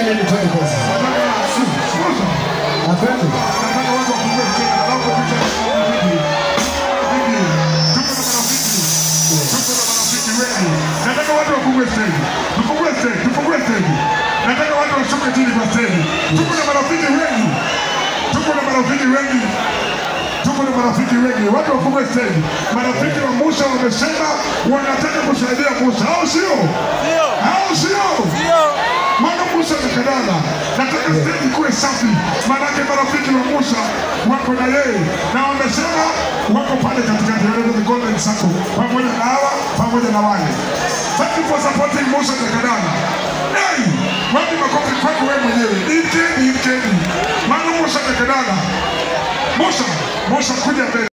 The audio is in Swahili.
ili twende kazi. Asante. Nataka watu wafungue stage. Tufungue stage, tufungue stage. Nataka watu washuke chini kwa stage. Tuko na marafiki wengi. Tuko na marafiki wengi. Tuko na marafiki wengi. Watu wafungue stage. Marafiki wa Musa wamesema wanataka kusaidia Musa. Au sio? Au sio? Mwana Musa amekadana. Nataka stage ikuwe safi. Maanake marafiki wa Musa wako na yeye na wamesema wako pale katikati ya the golden circle pamoja na hawa pamoja na wale. Thank you for supporting Musa Jakadana. Hey, wapi makofi kwako wewe mwenyewe? Ikeni, ikeni. Mwana Musa Jakadana. Musa, Musa kuja mbele.